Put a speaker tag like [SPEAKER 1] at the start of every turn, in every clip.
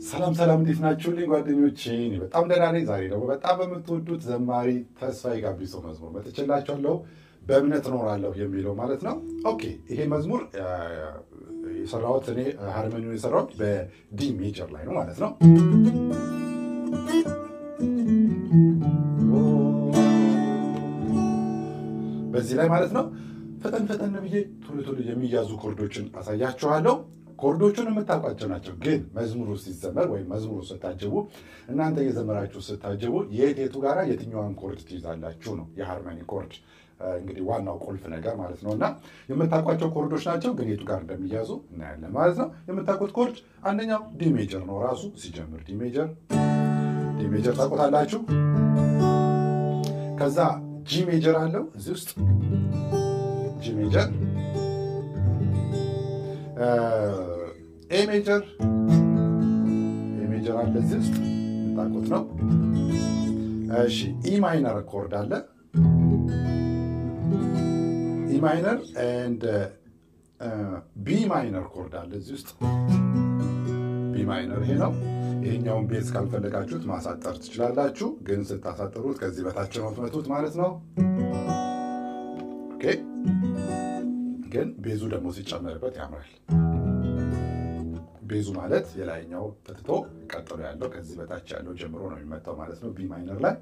[SPEAKER 1] ሰላም ሰላም፣ እንዴት ናችሁልኝ ጓደኞቼ? እኔ በጣም ደህና ነኝ። ዛሬ ደግሞ በጣም በምትወዱት ዘማሪ ተስፋዬ ጋቢሶ መዝሙር መጥቼላችኋለሁ። በእምነት እኖራለሁ የሚለው ማለት ነው። ኦኬ ይሄ መዝሙር የሰራሁት እኔ ሃርመኒውን የሰራሁት በዲ ሜጀር ላይ ነው ማለት ነው። በዚህ ላይ ማለት ነው ፈጠን ፈጠን ብዬ ቶሎ ቶሎ የሚያዙ ኮርዶችን አሳያችኋለሁ። ኮርዶቹን የምታውቋቸው ናቸው። ግን መዝሙሩ ሲዘመር ወይም መዝሙሩ ስታጀቡ እናንተ እየዘመራችሁ ስታጀቡ የት የቱ ጋራ የትኛዋን ኮርድ ትይዛላችሁ ነው የሃርመኒ ኮርድ እንግዲህ ዋናው ቁልፍ ነገር ማለት ነው። እና የምታውቋቸው ኮርዶች ናቸው፣ ግን የቱ ጋር እንደሚያዙ እናያለን ማለት ነው። የምታውቁት ኮርድ አንደኛው ዲ ሜጀር ነው ራሱ ሲጀምር ዲ ሜጀር ዲ ሜጀር ታውቁታላችሁ። ከዛ ጂ ሜጀር አለው እዚህ ውስጥ ጂ ሜጀር ኤ ሜጀር ኤ ሜጀር አለ እዚህ ውስጥ የምታውቁት ነው። እሺ ኢ ማይነር ኮርድ አለ ኢ ማይነር ኤንድ ቢ ማይነር ኮርድ አለ እዚህ ውስጥ ቢ ማይነር ይሄ ነው። ይሄኛውን ቤዝ ካልፈለጋችሁት ማሳጠር ትችላላችሁ፣ ግን ስታሳጥሩት ከዚህ በታች ነው ትመቱት ማለት ነው። ኦኬ ግን ቤዙ ደግሞ ሲጨመርበት ያምራል። ቤዙ ማለት የላይኛው ተትቶ ቀጥሎ ያለው ከዚህ በታች ያለው ጀምሮ ነው የሚመታው ማለት ነው። ቢ ማይነር ላይ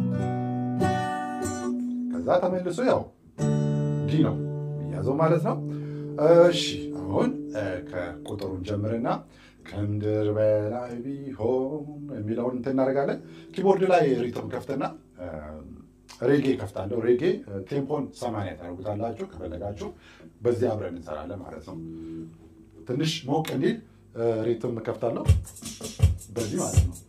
[SPEAKER 1] ከዛ ተመልሶ ያው ዲ ነው የሚያዘው ማለት ነው። እሺ አሁን ከቁጥሩን ጀምርና ከምድር በላይ ቢሆን የሚለውን እንትን እናደርጋለን። ኪቦርድ ላይ ሪትም ከፍትና ሬጌ ከፍታለሁ። ሬጌ ቴምፖን ሰማንያ ታደርጉታላችሁ ከፈለጋችሁ። በዚህ አብረን እንሰራለን ማለት ነው። ትንሽ ሞቅ እንዲል ሪትም ከፍታለሁ በዚህ ማለት ነው።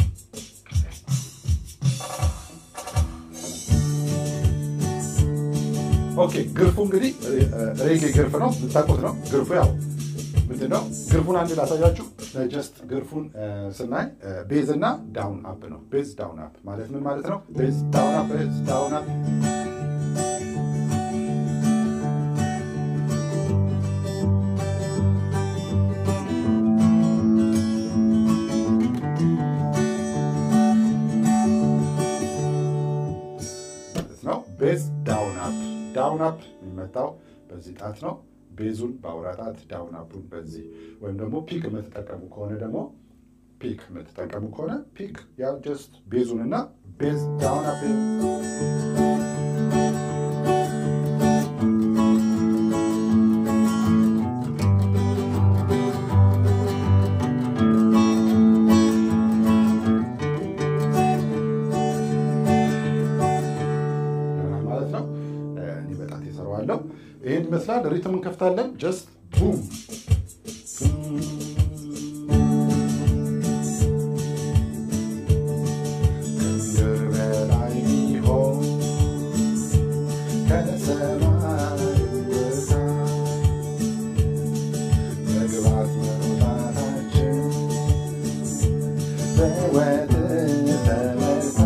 [SPEAKER 1] ኦኬ ግርፉ እንግዲህ ሬጌ ግርፍ ነው፣ የምታውቁት ነው። ግርፉ ያው ምንድን ነው? ግርፉን አንድ ላሳያችሁ። ጀስት ግርፉን ስናይ ቤዝ እና ዳውን አፕ ነው። ቤዝ ዳውን አፕ ማለት ምን ማለት ነው? ቤዝ ዳውን አፕ፣ ቤዝ ዳውን አፕ ነው። ቤዝ ዳውን አፕ ዳውን አፕ የሚመታው በዚህ ጣት ነው። ቤዙን በአውራ ጣት ዳውን አፑን በዚህ ወይም ደግሞ ፒክ የምትጠቀሙ ከሆነ ደግሞ ፒክ የምትጠቀሙ ከሆነ ፒክ ያው ጀስት ቤዙን እና ቤዝ ዳውን አፕ ማለት ነው። እኔ በጣት የሰራዋለሁ። ይህን ይመስላል። ሪትም እንከፍታለን። ጀስት ቡም ከምድር በላይ ቢሆን ከሰማይ በታች መግባት መውጣታችን በሕይወትህ ተመታ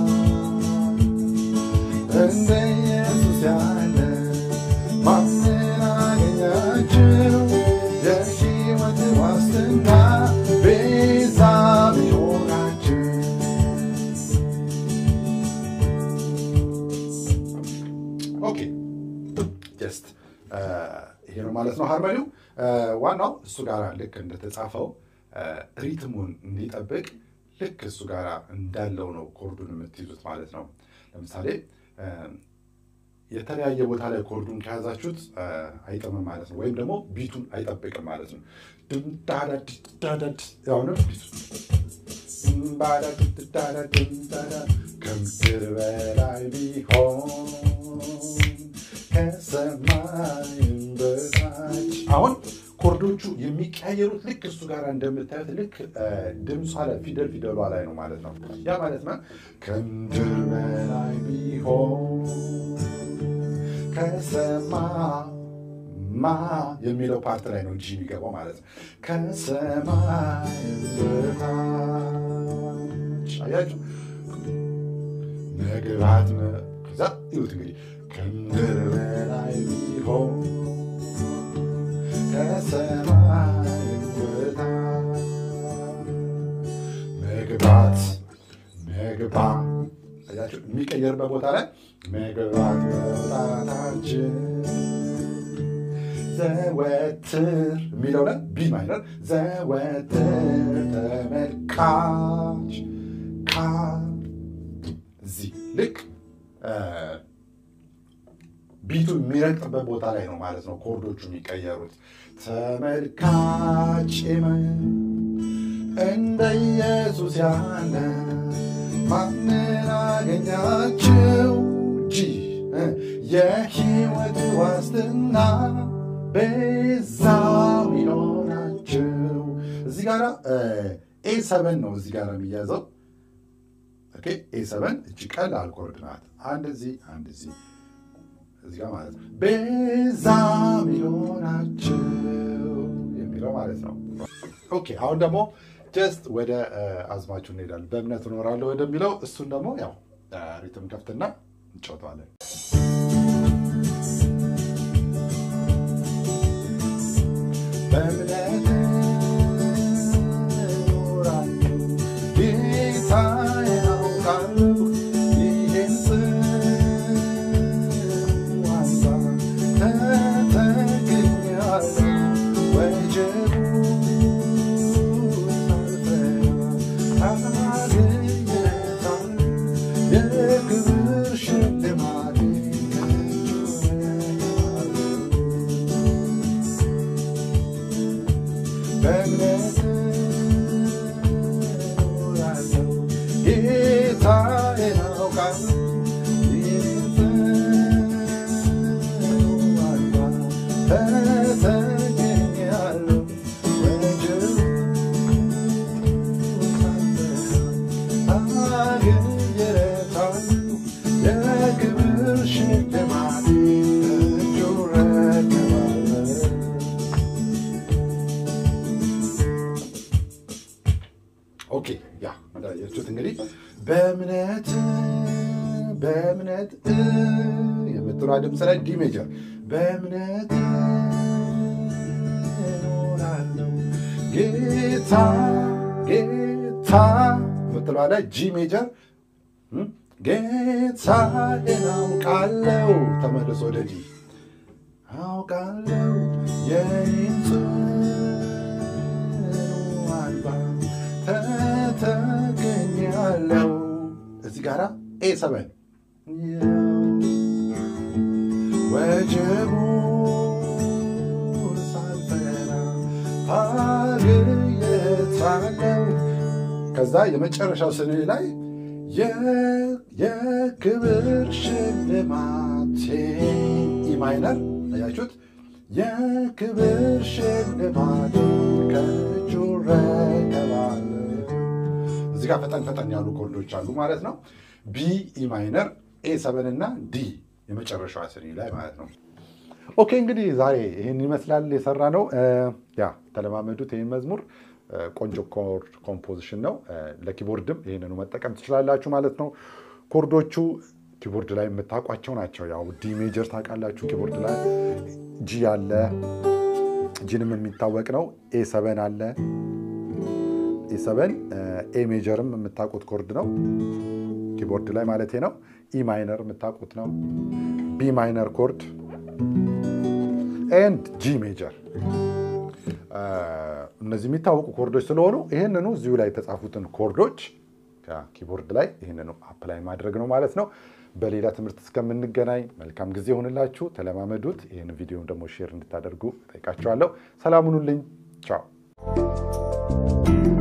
[SPEAKER 1] እንደ ኢየሱስ ያለ ማንን አገኛችሁ? የሕይወት ዋስትና ቤዛ ቢሆናችሁ። ኦኬ ጀስት ይሄ ነው ማለት ነው ሃርመኒው። ዋናው እሱ ጋር ልክ እንደተጻፈው ሪትሙን እንዲጠብቅ ልክ እሱ ጋር እንዳለው ነው ኮርዱን የምትይዙት ማለት ነው። ለምሳሌ የተለያየ ቦታ ላይ ኮርዱን ከያዛችሁት አይጥምም ማለት ነው። ወይም ደግሞ ቢቱን አይጠብቅም ማለት ነው። ድምዳዳድዳዳድ አሁንም ከምድር በላይ ቢሆን ከሰማይም በታች አሁን ኮርዶቹ የሚቀያየሩት ልክ እሱ ጋር እንደምታዩት ልክ ድምጿ ላይ ፊደል ፊደሏ ላይ ነው ማለት ነው። ያ ማለት ነው ከምድር በላይ ቢሆን ከሰማ ማ የሚለው ፓርት ላይ ነው እንጂ የሚገባው ማለት ነው። ከሰማይ በታች አያችሁ መግባት ከዛ ይሁት እንግዲህ ከምድር በላይ ቢሆን ከሰማይ በታች መግባ የሚቀየርበት ቦታ ላይ መግባት መውጣታችን ዘወትር የሚለው ላይ ቢ ማይነር ዘወትር ተመልካች ካ እዚህ ልክ ቢቱ የሚረግጥበት ቦታ ላይ ነው ማለት ነው ኮርዶቹ የሚቀየሩት። ተመልካች እንደ ኢየሱስ ያለ ማንን አገኛችሁ? ጂ የህይወት ዋስትና ቤዛ ሚሆናችሁ። እዚህ ጋር ኤ ሰበን ነው እዚህ ጋር የሚያዘው ኤ ሰበን እጅ ቀላል ኮርድ ናት። አንድ እዚህ አንድ እዚህ እዚህ ጋር ማለት ነው። ቤዛ ሚሆናችሁ የሚለው ማለት ነው። ኦኬ አሁን ደግሞ ጀስት ወደ አዝማችሁ እንሄዳለን። በእምነት እኖራለሁ ወደሚለው እሱን ደግሞ ያው ሪትም ከፍትና እንጫወተዋለን። በእምነት እኖራለሁ ጌታዬ ያውቃለሁ ይህን ጽዋሳ ተጠግኛለሁ ወጀቡ የክብር ሽልማት በእምነት እኖራለሁ ጌታዬን አውቃለሁ ተገኛለሁ ወጀቡ የክብር ሽልማት እጁ ረከባለሁ። ኦኬ ያ መዳያችሁት እንግዲህ በእምነት በእምነት የምትሏ ድምፅ ላይ ዲ ሜጀር በእምነት እኖራለሁ ጌታ ጌታ የምትሏ ላይ ጂ ሜጀር ጌታዬን አውቃለሁ ተመልሶ ወደ ዲ አውቃለሁ የኔን ጽኑ አልባ ተተገኛለሁ እዚህ ጋራ ኤ ሰበን ወጀቡ ሳልፈራ ታግየታለው ከዛ የመጨረሻው ስኔ ላይ የክብር ሽልማቴ ኢ ማይነር አያችሁት? የክብር ሽልማት ከእጁ ረከባለሁ። እዚህ ጋር ፈጠን ፈጠን ያሉ ኮርዶች አሉ ማለት ነው። ቢ ኢ ማይነር፣ ኤ ሰበን እና ዲ የመጨረሻዋ ስኒ ላይ ማለት ነው። ኦኬ እንግዲህ ዛሬ ይህን ይመስላል የሰራ ነው። ያ ተለማመዱት። ይህን መዝሙር ቆንጆ ኮርድ ኮምፖዚሽን ነው። ለኪቦርድም ይህንኑ መጠቀም ትችላላችሁ ማለት ነው። ኮርዶቹ ኪቦርድ ላይ የምታውቋቸው ናቸው። ያው ዲ ሜጀር ታውቃላችሁ፣ ኪቦርድ ላይ ጂ አለ፣ ጂንም የሚታወቅ ነው። ኤ ሰበን አለ፣ ኤ ሰበን ኤ ሜጀርም የምታውቁት ኮርድ ነው፣ ኪቦርድ ላይ ማለት ነው። ኢ ማይነር የምታውቁት ነው። ቢ ማይነር ኮርድ ኤንድ ጂ ሜጀር እነዚህ የሚታወቁ ኮርዶች ስለሆኑ ይህንኑ እዚሁ ላይ የተጻፉትን ኮርዶች ኪቦርድ ላይ ይህንኑ አፕላይ ማድረግ ነው ማለት ነው። በሌላ ትምህርት እስከምንገናኝ መልካም ጊዜ ይሆንላችሁ። ተለማመዱት። ይህን ቪዲዮም ደግሞ ሼር እንድታደርጉ ጠይቃችኋለሁ። ሰላም ሁኑልኝ። ቻው